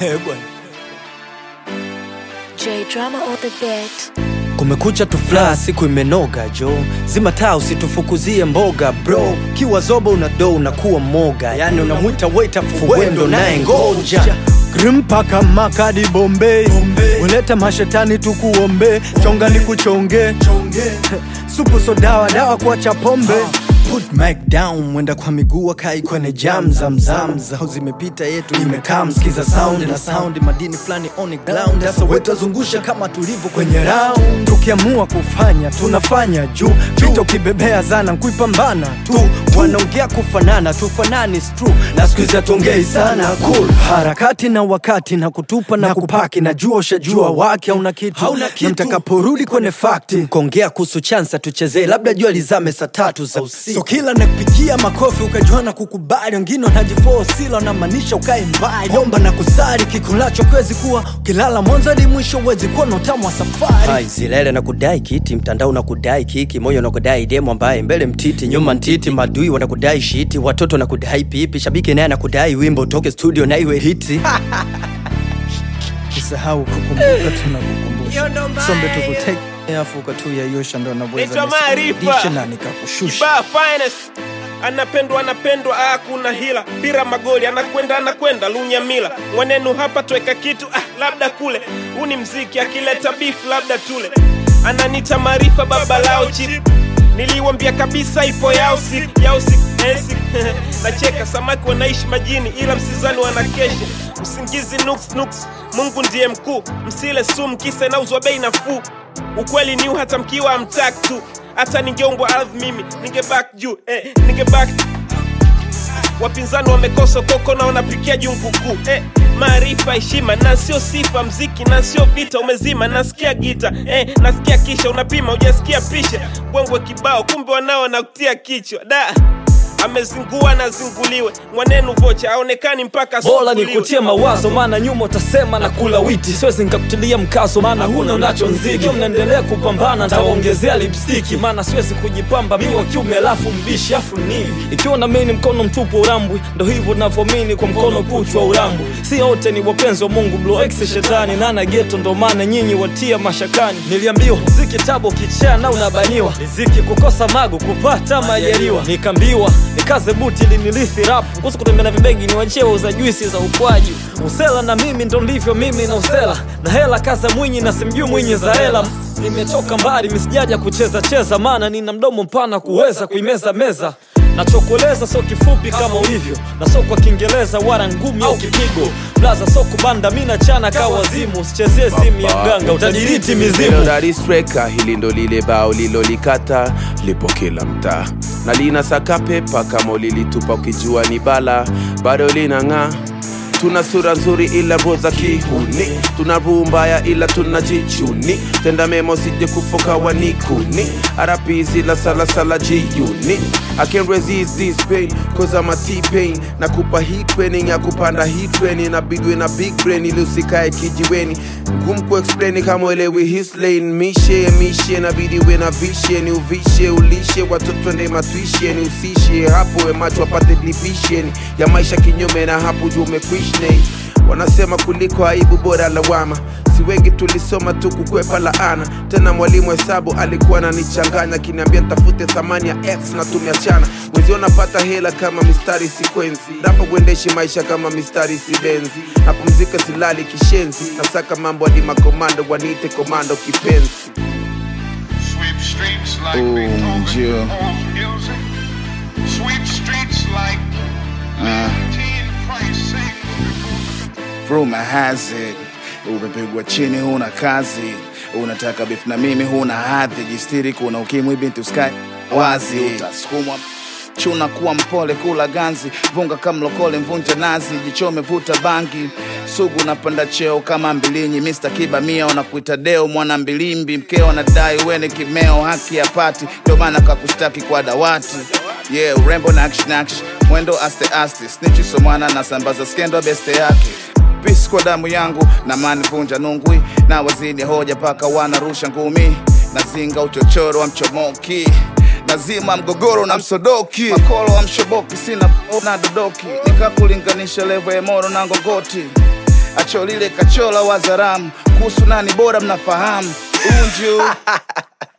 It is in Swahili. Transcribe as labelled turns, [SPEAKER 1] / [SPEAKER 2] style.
[SPEAKER 1] Eh, bwana.
[SPEAKER 2] J drama on the beat.
[SPEAKER 1] kumekucha tufla siku imenoga jo zima taa usitufukuzie mboga bro kiwa zobo una do unakuwa moga yani unamwita waita fuwendo naye ngoja grimpaka makadi bombe ulete mashetani tukuombe chonga ni kuchonge supu so dawa dawa kuacha pombe Put mic down mwenda kwa miguu akai kwenye jam zamzam zao zimepita yetu imekaa msikiza sound na sound madini fulani on ground sasa wetazungusha kama tulivyo kwenye round tukiamua kufanya tunafanya juu vita ukibebea zana kuipambana tu wanaongea kufanana tufanani is true na siku hizi hatuongei sana cool harakati na wakati na kutupa na, kupaki najua ushajua wake hauna kitu
[SPEAKER 3] Hauna kitu.
[SPEAKER 1] na mtakaporudi kwenye fakti kuongea kuhusu chansa tuchezee labda jua lizame saa tatu za usiku so kila nakupigia makofi ukajua na kukubali wengine wanajifosila wanamaanisha ukae mbali omba na kusari kikulacho kwezi kuwa ukilala mwanzo hadi mwisho uwezi kuwa na utamu wa safari Hai, zilele na kudai kiti mtandao na kudai kiki moyo na kudai demo ambaye mbele mtiti nyuma ntiti madui wanakudai shiti watoto na kudai pipi shabiki naye anakudai wimbo utoke studio na iwe hiti kisahau kukumbuka tunakukumbusha sombe tukuteke afuka tu yayosha ndo anaweza
[SPEAKER 3] Naitwa Maarifa.
[SPEAKER 1] nisikudishe na nikakushusha
[SPEAKER 3] Kibaa finest anapendwa anapendwa, ah, kuna hila pira magoli, anakwenda anakwenda lunyamila mwanenu hapa tweka kitu ah, labda kule. Huu ni mziki, akileta beef labda tule. Ananita Maarifa baba lao chip niliwambia kabisa ipo yao siku yao siku eh, siku. nacheka samaki wanaishi majini ila msizani wanakesha usingizi nuks nuks mungu ndiye mkuu msile sumu kisa inauzwa bei nafuu ukweli ni hata mkiwa amtak tu hata ningeumbwa ardhi mimi ningebak juu eh, ningebak wapinzani wamekosa koko na wanapikia jungu kuu eh, maarifa heshima na sio sifa mziki na sio vita umezima nasikia gita eh, nasikia kisha unapima ujasikia pisha bwengwe kibao kumbe wanao nakutia kichwa da amezingua na zinguliwe mwanenu vocha aonekani mpaka
[SPEAKER 4] bora
[SPEAKER 3] asumbuliwe.
[SPEAKER 4] nikutie mawazo maana nyuma utasema na kula witi siwezi nikakutilia mkazo maana huna unacho nziki mnaendelea kupambana ntawaongezea lipstiki maana siwezi kujipamba mi wa kiume alafu mbishi afu nivi ikiwa na mini mkono mtupu wa urambwi ndo hivyo navyomini kwa mkono kuchwa urambwi si wote ni wapenzi wa mungu bloex shetani nana geto ndo maana nyinyi watia mashakani niliambiwa ziki tabo kichaa na unabaniwa riziki kukosa mago kupata majaliwa nikaambiwa nikaze buti linilithi rapu kuhusu kutembea na vibegi ni wachie wauza juisi za ukwaji usela na mimi ndo ndivyo mimi na usela na hela kaza mwinyi na simjui mwinyi za hela nimetoka mbali misijaja kucheza cheza maana nina mdomo mpana kuweza kuimeza meza nachokueleza so kifupi kama ulivyo na so kwa kiingereza wala ngumi au kipigo blaza so kubanda mi nachana ka wazimu usichezie simu ya mganga utadiriti mizimu
[SPEAKER 5] daristreka hili ndo lile bao lilolikata lipo kila mtaa na lina saka pepa kama ulilitupa ukijua ni bala bado linang'aa tuna sura nzuri ila roho za kihuni tuna ruu mbaya ila tuna jichuni tenda memo sije kufoka wanikuni arapizi la salasala jiuni I can't resist this pain cause I'm a T-pain nakupa hii training ya kupanda hii training inabidwe na big brain ili usikae kijiweni ngumu kuexplain kama uelewi his lane mishe mishe nabidi we na vishe ni uvishe ulishe watoto nde matwishe ni usishe hapo we macho apate division ya maisha kinyume na hapo juu umekwishne wanasema kuliko aibu bora lawama si wengi tulisoma tu kukwepa laana tena mwalimu hesabu alikuwa ananichanganya akiniambia nitafute thamani ya x na tumeachana wenzio napata hela kama mistari sikwenzi napo kuendeshi maisha kama mistari sibenzi napumzika silali kishenzi nasaka mambo hadi makomando waniite komando kipenzi
[SPEAKER 6] Sweep streets like
[SPEAKER 7] Boom,
[SPEAKER 6] Beethoven
[SPEAKER 7] Jill.
[SPEAKER 6] owns music. Sweep streets like Leontine Price sings.
[SPEAKER 7] Rumor has it umepigwa chini, huna kazi, unataka beef na mimi, huna hadhi, jistiri, kuna ukimwi, binti uskai wazi, utasukumwa chuna kuwa mpole, kula ganzi, vunga kamlokole, mvunja nazi, jichome, vuta bangi, sugu napanda cheo kama mbilinyi, Mr. Kiba mia wanakuita deo, mwana mbilimbi, mkeo anadai wene kimeo, haki ya pati, ndio maana kakustaki kwa dawati yeah, urembo na action action, mwendo aste aste, snitchi so mwana nasambaza skendo beste yake Peace kwa damu yangu na mani vunja nungwi na wazidi hoja paka wanarusha ngumi nazinga uchochoro wa mchomoki nazima mgogoro na msodoki makolo wa mshoboki sina na dodoki nikakulinganisha levo ya moro na ngongoti jicho lile kachola wazaramu kuhusu nani bora mnafahamu unju